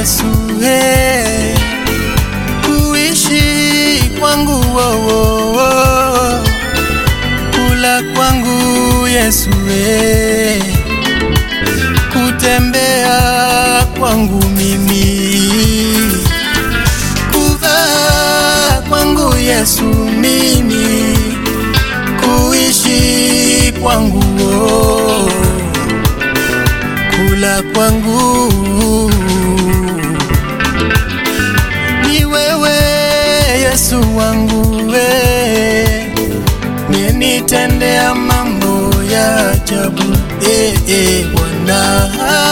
Yesu eh, kuishi kwangu oh, oh, oh, kula kwangu Yesu eh, kutembea kwangu mimi, kuvaa kwangu Yesu mimi, kuishi kwangu oh, kula kwangu ni wewe Yesu wangu we, nienitendea mambo ya ajabu eh, eh, Bwana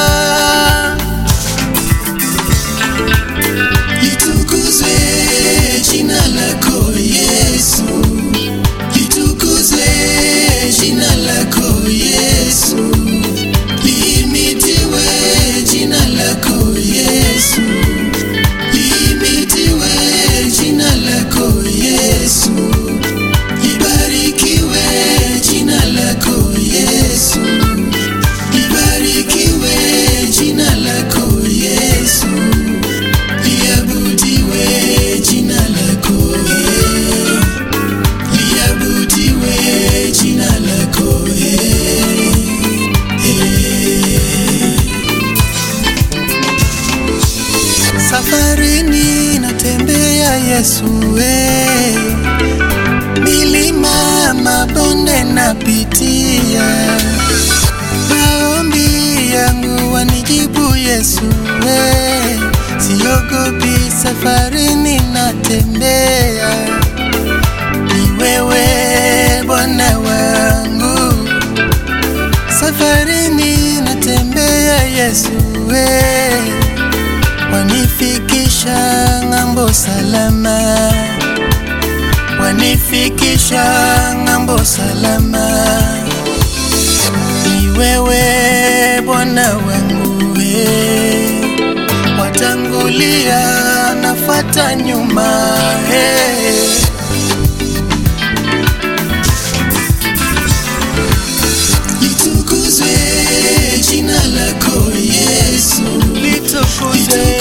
litukuzwe jina lako Yesu, litukuzwe jina lako Yesu, liimitiwe jina lako Yesu, liimitiwe jina lako Yesu, libarikiwe jina lako Yesu, libarikiwe jina lako Yesu, liabudiwe jina lako eh, liabudiwe jina lako eh, eh. Safarini natembea Yesu we, milima mabonde napitia, maombi yangu wanijibu Yesu we, siogopi safarini natembea, ni wewe Bwana wangu, safarini natembea Yesu we wanifikisha ng'ambo salama, wanifikisha ng'ambo salama. Ni wewe Bwana wangu we, watangulia nafata nyuma hey. Litukuzwe jina lako Yesu, litukuzwe